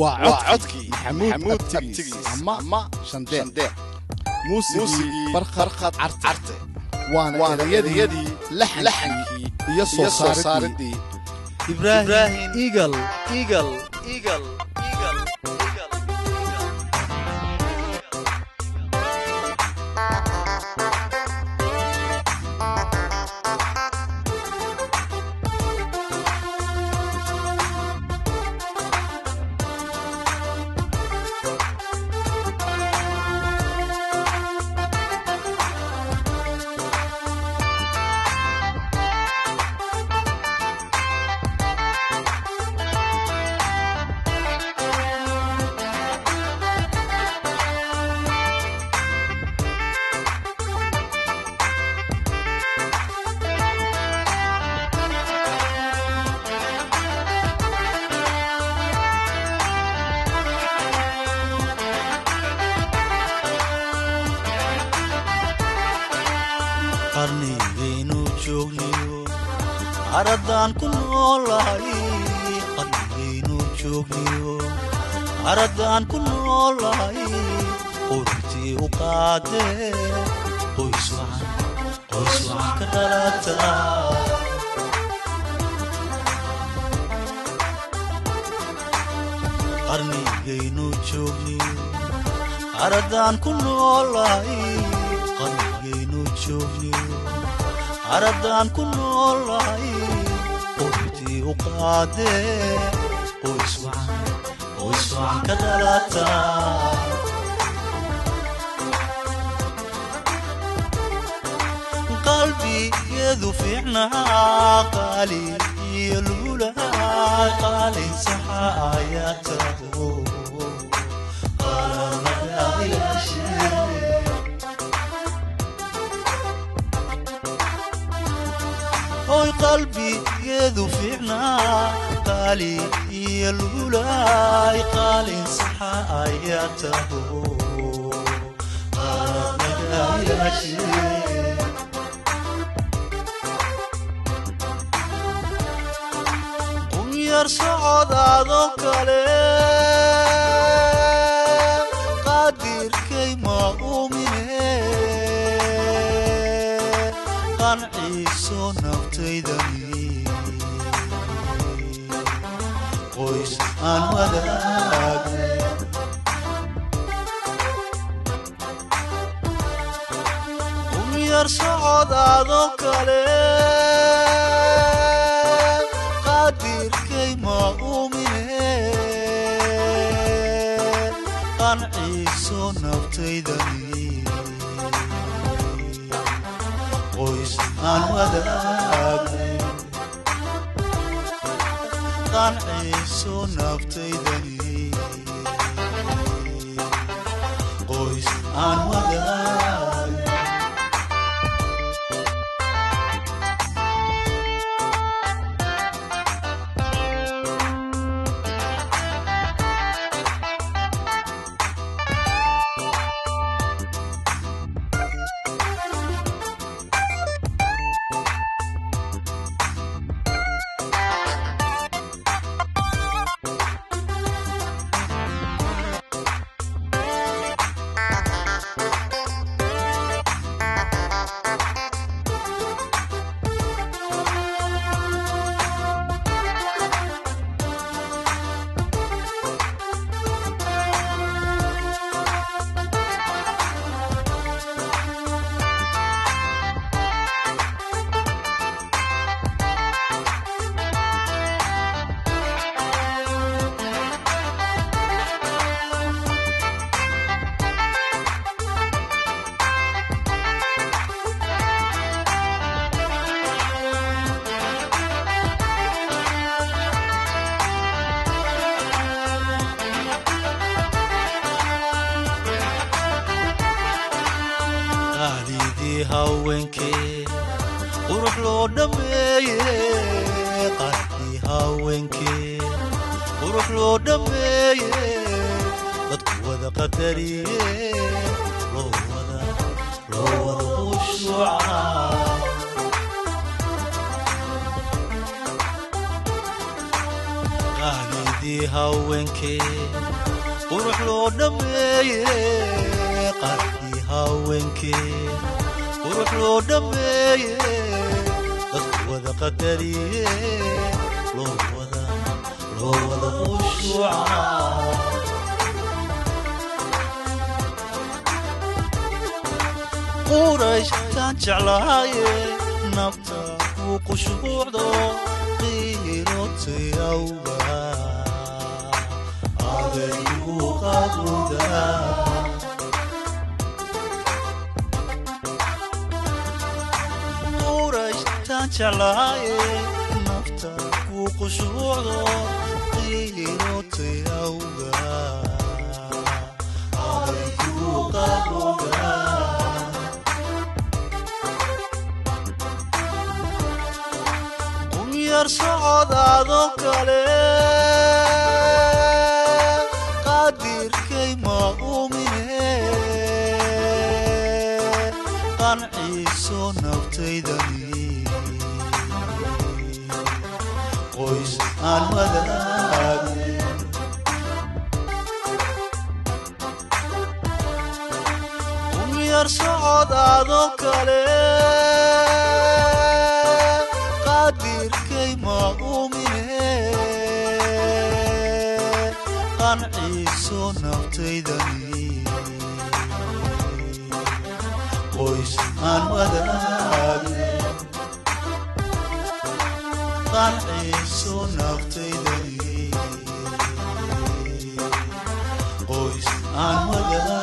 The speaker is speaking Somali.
waa codkii maxamuud maxamuud abtigiis abtigiis ama ama shandeer shandeer muusigii muusigii barkhad barkhad carte carte waana waana erayadii erayadii laxankii laxankii iyo soo iyo soo saaridii saaridii ibraahim eagle eagle eagle eagle eagle qarnigaynu joogniyo caraddaan ku noolahay qarnigaynu joogniyo caraddaan ku noolahay ururtii u qaadee qoys wacan qoys wacan ka dhalataa qarnigaynu joogniyo caraddaan ku noolahay qarnigaynu joogniyo caraddaan ku noolahay ururtii u qaadee qoys wacan qoys wacan ka dhalataa qalbigeedu fiicnaa qaali iyo luulaa qaalin saxa ayaa taho qalalaga ilaashee oy qalbigeedu fiicnaa qaali iyo luulaay qaalin saxa ayaa taho qalalaga ilaashee qunyar socodaadoo kale qaadirkay ma uumine qanciiso naftaydani qoys aan wadaagay umyar socodaadoo kale qaadirkay ma uumine qanciiso naftaydani qoys aan wadaagay qanciiso naftaydani qoys aan wadaagay qaalidii haweenkee qurux loo dhammeeye qaalidii haweenkee qurux loo dhammeeye dadku wada qadariye loo wada loo wada khushuuca qaalidii qaalidii haweenkee qurux loo dhammeeye qaalidii haweenkee qurux loo dhammeeye dadku wada qadariye loo wada loo wada khushuuca qurayshtaan jeclaaye nafta kuu qushuucdo qiirotay awga adaygu qabuda qurayshtaan jeclaaye nafta kuu qushuucdo qiirotay awga adaygu qabuda yar socodaadoo kale qaadirkay ma umine qanciiso naftaydani qoys aan wadaagin yar socodaadoo kale qaadirkay ma umine qanciiso naftaydani qoys aan wadaagin qanciiso naftaydani qoys aan wadaagin